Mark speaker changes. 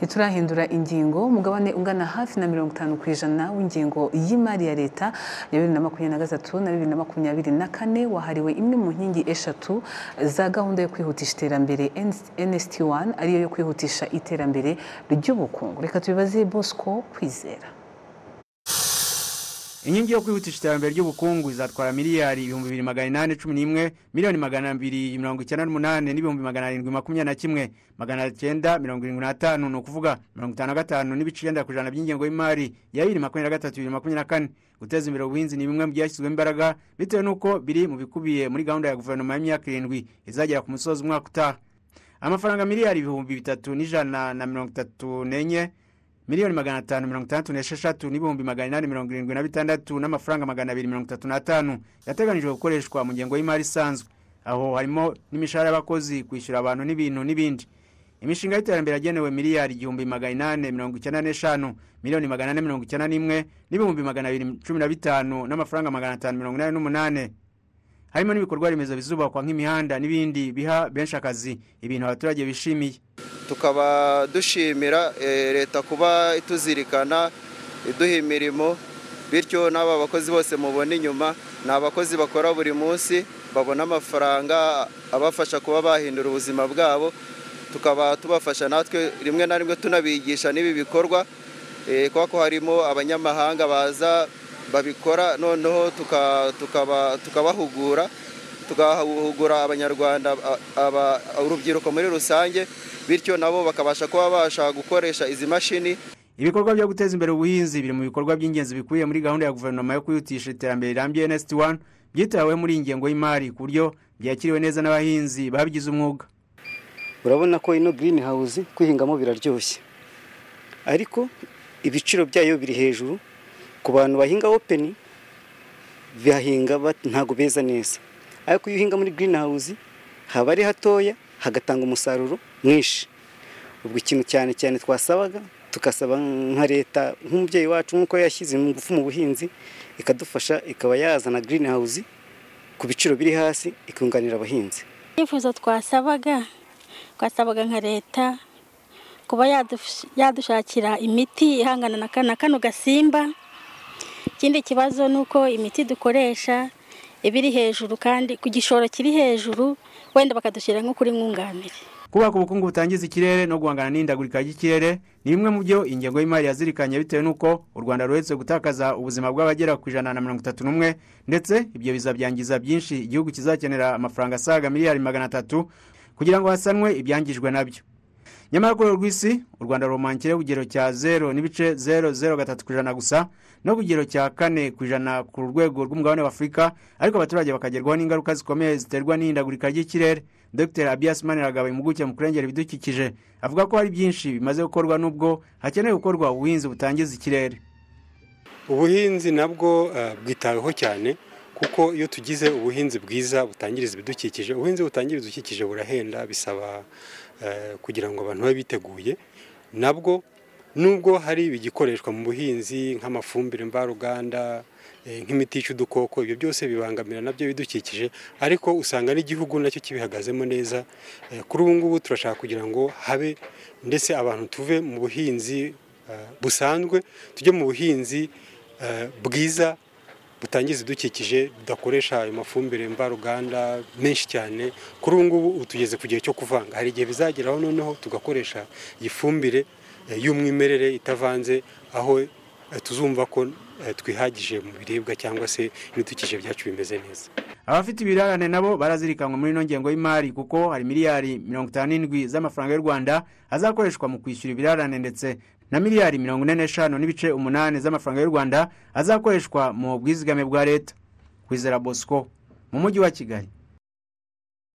Speaker 1: ntiturahindura ingingo umugabane ungana hafi na mirongo itanu ku ijana w'ingengo y'imari ya leta ya bibiri na makumyabiri na gatatu na bibiri na makumyabiri na kane wahariwe imwe mu nkingi eshatu za gahunda yo kwihutisha iterambere NST1 ariyo yo kwihutisha iterambere ry'ubukungu reka tubibaze Bosco Kwizera
Speaker 2: inkingi yo kwihutisha iterambere ry'ubukungu izatwara miliyari ibihumbi bibiri magana inani cumi n'imwe miliyoni magana abiri mirongo icyenda n'umunani n'ibihumbi magana arindwi makumyabiri na kimwe magana cyenda mirongo irindwi n'atanu ni ukuvuga mirongo itanu na gatanu n'ibice icyenda ku ijana by'ingengo y'imari ya bibiri makumyabiri na gatatu bibiri makumyabiri na kane guteza imbere ubuhinzi ni bimwe mu byashyizwemo imbaraga bitewe n'uko biri mu bikubiye muri gahunda ya guverinoma y'imyaka irindwi izagera ku musozi umwaka utaha amafaranga miliyari ibihumbi bitatu n'ijana na mirongo itatu n'enye miliyoni magana atanu mirongo itandatu n'esheshatu n'ibihumbi magana inani mirongo irindwi na bitandatu n'amafaranga magana abiri mirongo itatu n'atanu yateganyijwe gukoreshwa mu ngengo y'imari isanzwe aho harimo n'imishahara y'abakozi kwishyura abantu n'ibintu n'ibindi imishinga y'iterambere yagenewe miliyari igihumbi magana inani mirongo icyenda n'eshanu miliyoni magana ane mirongo icyenda n'imwe n'ibihumbi magana abiri cumi na bitanu n'amafaranga magana atanu mirongo inani n'umunani harimo n'ibikorwa remezo bizubakwa nk'imihanda n'ibindi biha benshi akazi ibintu abaturage bishimiye
Speaker 3: tukaba dushimira leta kuba ituzirikana iduha imirimo bityo n'aba bakozi bose mubona inyuma ni abakozi bakora buri munsi babona amafaranga abafasha kuba bahindura ubuzima bwabo tukaba tubafasha natwe rimwe na rimwe tunabigisha n'ibi bikorwa kuko ko harimo abanyamahanga baza babikora noneho tukabahugura tugahugura abanyarwanda urubyiruko muri rusange bityo nabo bakabasha kuba babasha gukoresha izi mashini
Speaker 2: ibikorwa byo guteza imbere ubuhinzi biri mu bikorwa by'ingenzi bikubiye muri gahunda ya guverinoma yo kwihutisha iterambere rirambye nsd 1 byitaweho muri iyi ngengo y'imari ku buryo byakiriwe neza n'abahinzi babigize umwuga
Speaker 4: urabona ko ino girini hawuzi kwihingamo biraryoshye ariko ibiciro byayo biri hejuru ku bantu bahinga openi bahinga ntabwo beza neza ariko iyo uhinga muri girini hawuzi haba ari hatoya hagatanga umusaruro mwinshi ubwo ikintu cyane cyane twasabaga tugasaba nka leta nk'umubyeyi wacu nk'uko yashyize ingufu mu buhinzi ikadufasha ikaba yazana girini hawuzi ku biciro biri hasi ikunganira abahinzi
Speaker 5: ibyifuzo twasabaga twasabaga nka leta kuba yadushakira imiti ihangana na kano gasimba ikindi kibazo ni uko imiti dukoresha iba iri hejuru kandi ku gishoro kiri hejuru wenda bakadushyira nko kuri mwunganire
Speaker 2: kubaka ubukungu butangiza ikirere no guhangana n'ihindagurika ry'ikirere ni bimwe mu byo ingengo y'imari yazirikanye bitewe n'uko u rwanda ruherutse gutakaza ubuzima bw'abagera ku ijana na mirongo itatu n'umwe ndetse ibyo bizabyangiza byinshi igihugu kizakenera amafaranga asaga miliyari magana atatu kugira ngo hasanwe ibyangijwe nabyo nyamara ku rwego rw'isi u rwanda rumankireho ku kigero cya zero n'ibice zero zero gatatu ku ijana gusa no ku kigero cya kane ku ijana ku rwego rw'umugabane w'afurika ariko abaturage bakagerwaho n'ingaruka zikomeye ziterwa n'ihindagurika ry'ikirere dr abias maniragaba impuguke mu kurengera ibidukikije avuga ko hari byinshi bimaze gukorwa n'ubwo hakenewe gukorwa ubuhinzi butangiza ikirere
Speaker 6: ubuhinzi nabwo bwitaweho cyane kuko iyo tugize ubuhinzi bwiza butangiriza ibidukikije ubuhinzi butangiriza ibidukikije burahenda bisaba kugira ngo abantu babe biteguye nabwo nubwo hari ibigikoreshwa mu buhinzi nk'amafumbire mvaruganda nk'imiti yica udukoko ibyo byose bibangamira nabyo bidukikije ariko usanga n'igihugu nacyo kibihagazemo neza kuri ubu ngubu turashaka kugira ngo habe ndetse abantu tuve mu buhinzi busanzwe tujye mu buhinzi bwiza butangiza ibidukikije budakoresha ayo mafumbire mvaruganda menshi cyane kuri ubu ngubu tugeze ku gihe cyo kuvanga hari igihe bizageraho noneho tugakoresha iyi fumbire y'umwimerere itavanze aho tuzumva ko twihagije mu biribwa cyangwa se ibidukikije byacu bimeze neza
Speaker 2: abafite ibirarane nabo barazirikanwe muri ino ngengo y'imari kuko hari miliyari mirongo itanu n'indwi z'amafaranga y'u rwanda azakoreshwa mu kwishyura ibirarane ndetse na miliyari mirongo ine n'eshanu n'ibice umunani z'amafaranga y'u rwanda azakoreshwa mu bwizigame bwa leta kwizera bosco mu mujyi wa kigali